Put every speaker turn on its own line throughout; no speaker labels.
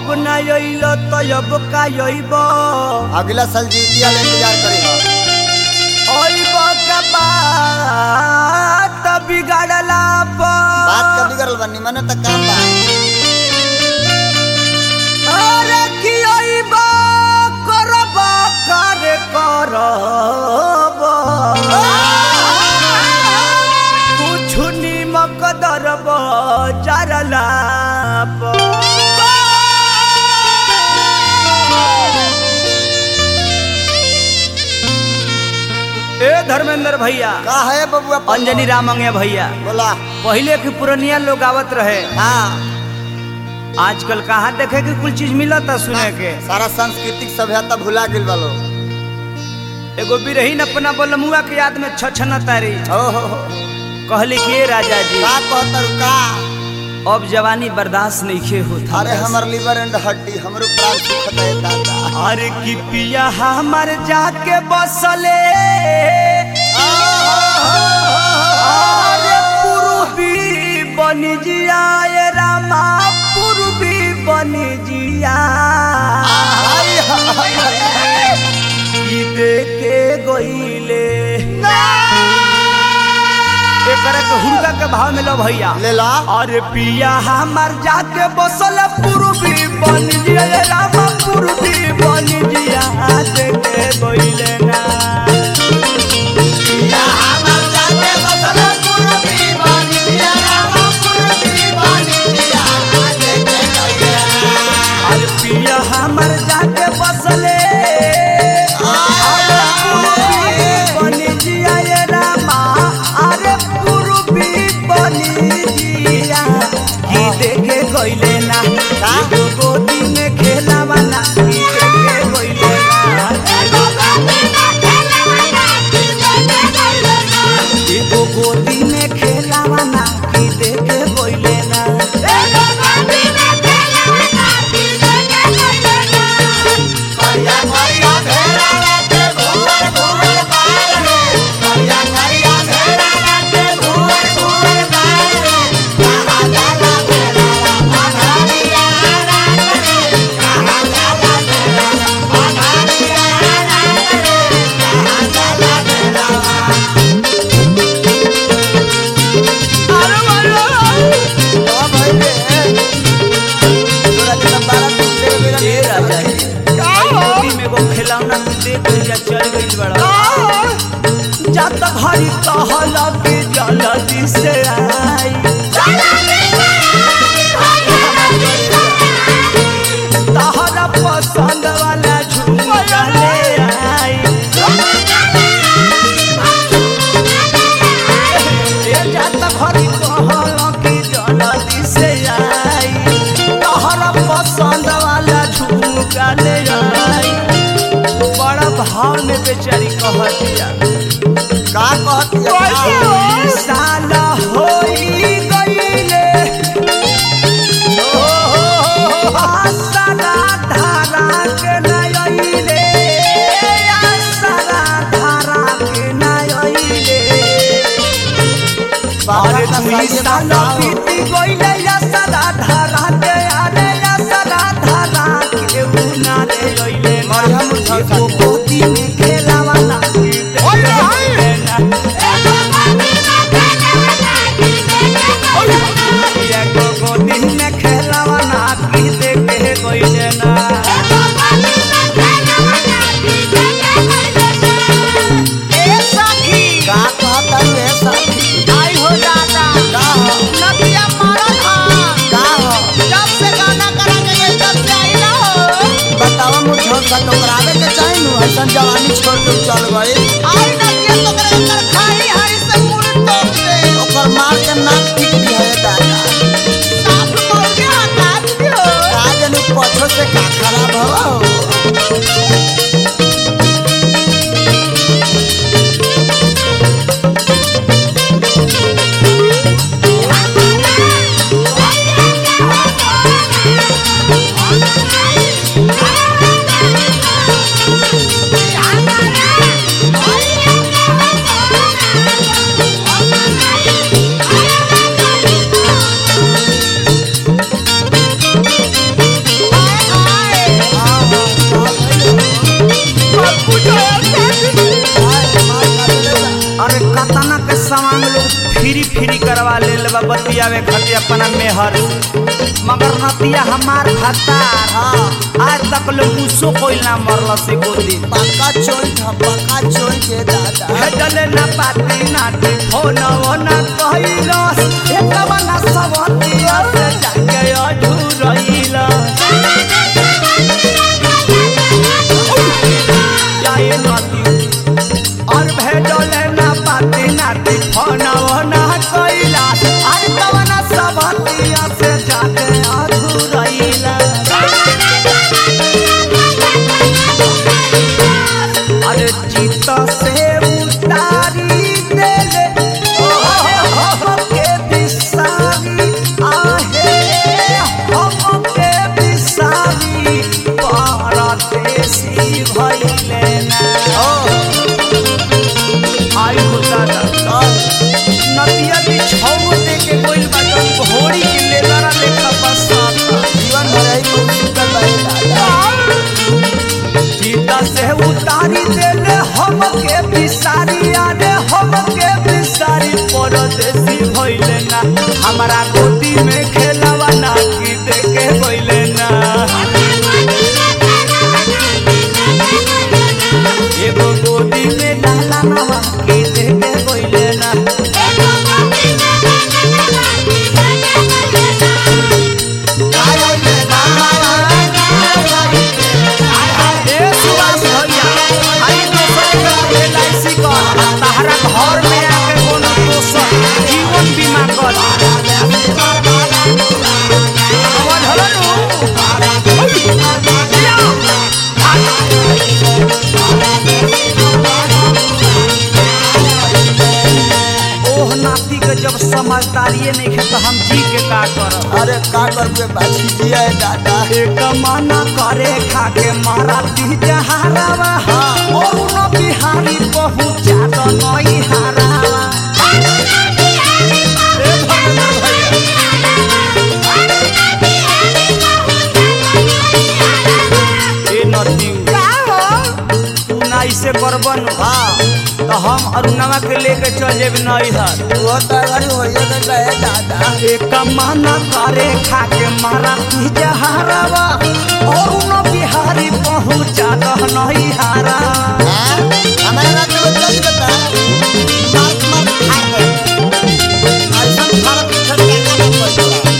अब ना अइल तो अब का अइब
अगला साल जीतिया ले इंतजार करी हो
अइब के बात बिगाड़ला
बात
पर
कभी करल बनी मने तक काम बा
अरे की अइब करब करे करब कुछ निमक दरब जरला ए धर्मेंद्र भैया
का है बबुआ पन्नू?
अंजनी रामंगे भैया
बोला
पहले के पुरनिया लोग आवत रहे
हाँ
आजकल कहाँ देखे के कुल चीज मिलता सुने के
सारा सांस्कृतिक सभ्यता भुला गेल बालो
एगो बिरहीन अपना बलमुआ के याद में छछन तारी
ओ हो हो
कहली के राजा जी
का कहतर का
अब जवानी बर्दाश्त नहीं खे होता
अरे हमर लिवर एंड हड्डी हमरो प्राण सुखत है दादा
अरे की पिया हमर जाके बसले अरे पूर्वी बनी जिया ए रामा पूर्वी बनी जिया
हाय हाय
की देखे गईले एकरा के हुरका के भाव में लो भैया
ले ला
अरे पिया हमार जाके बसल पूर्वी बन जिया रे रामा पूर्वी बन जिया देखे गईले ना अरे पिया हमार जाके बसले अरे पूर्वी बन जिया रे रामा अरे पूर्वी बन जिया की देखे गईले ना एगो गोदी में खेलावा ना की देखे गईले ना एगो गोदी में खेलावा ना की देखे गईले ना ए राजा जी आई गोदी में एगो खिलौना तू दे दिया चल गइल बड़ा जत घड़ी कहला के जल्दी से आई तहरा पसंद वाला झुमका ले आई ए जत घड़ी कहला के जल्दी से आई तहरा पसंद वाला झुमका ले आई बड़ा भाव में बेचारी कहतिया
का कहती
साला होई गईले आसरा धारा के नयले आसरा धारा के नयले अरे दुई साला बीती गईले आसरा धारा के अरे आसरा धारा के उना रे गईले
बढ़िया मुर्छा
एगो गोदी में खेलावाला
ओए हाय।
एगो गोदी में खेलावाला की देखे गईले ना ए सखी
का कहता है साथी
आई हो दादा
का हो
नदिया मारत हा
का हो
जब से गाना करेंगे ये तब से आई ना हो
बतावा मुझे सा टोकरावे के चाही नु ऐसन जवानी छोड़ के चल गए
आई नदिया तो करे कर खाई हरी से मुड़ टोक दे
ओकर मार के नाक टिक दी है दादा
साफ मौके हटा दियो
का जनु पछो से का खराब हो
Oh,
अरे कतना के सामान लोग फ्री फ्री करवा ले लेबा बतियावे खातिर अपना मेहर से। मगर नतिया हमार भतार
हाँ
आज तक लोग मुसो कोई ना मरल से गोदी
पक्का चोई था पक्का चोई के दादा
भेजले ना पाती नाटी फोन ना कहिलस एकवा ना सबतिया से जाके अधूरइला जाए नती और भेजले ना पाती नाटी फोन ना कहिलस आज एकवा ना सबतिया से जाके अधूरइला अरे चित से उतारी देले हमके बिसारी आहे हमके बिसारी परदेसी भइले ना आई होता ना नदिया भी छौ दे के कोई बाजन घोड़ी के लेला लेखा बसाता
जीवन भर ही खूब सुंदर रहे दादा
सीता से उतारी देले हमके बिसारी आने हमके बिसारी परदेसी भइले ना हमारा गोदी में खेलवा ना की देखे भइले ना एगो गोदी में लाला नवा की देखे भइले ना ए सुभाष भैया आई दोसर के एलआईसी कर तहरा घर में आके कोनो दोसर जीवन बीमा कर आवाज हलो नु ओह नाती के जब समझदारिये नहीं है तो हम जी के का करब
अरे का करबे बाछी जिया है दादा
एक मना करे खाके मारा दी जहारावा और न बिहारी पहुंचा दो नई हारावा ए भगवान भैया ए नदी तू ना ऐसे करबन
हाँ
तो हम अरुणवा के लेके चल जेब नई हर
वो तो घरी होइए के रहे दादा
एक मना करे खाके मारा दी जहारावा और न बिहारी पहुंचा दो नई हारावा
हाँ? हमारे रात में चल बता मार मार खा गए ऐसा खाना पीछे क्या ना पड़ता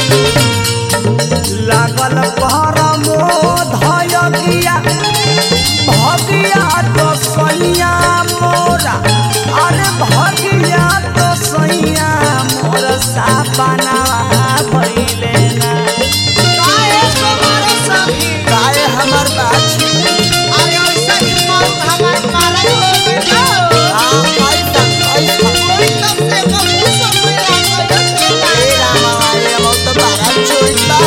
लागल परमो धयगिया भगिया तो सैया मोरा अरे भगिया तो सैया मोर सापनावा भइले ना
काहे तुम्हारे सखी काहे हमर बाछी अरे ऐसा कि मौत हमार मारा हो बेटा हां ऐसा ऐसा कोई तब से कब समय आ गया ए रामा वाले मौत बारा छोड़ता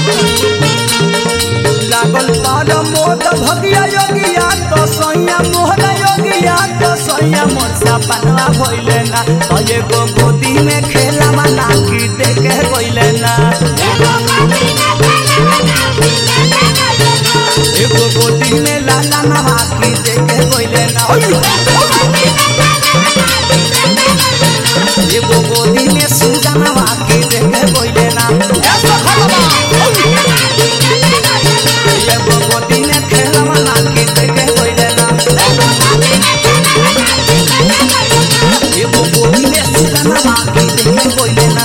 लागल परमो भगिया योगिया तो सैया मोर योगिया तो सैया मोर सापनावा भइले ना तो एगो गोदी में खेला मना की देखे गइले ना एगो गोदी में लाला नहा की देखे कोइले ना एगो गोदी में सूजा नहा की देखे कोइले ना एगो गोदी में खेलवा ना की देखे कोइले ना एगो गोदी में सूजा नहा की देखे कोइले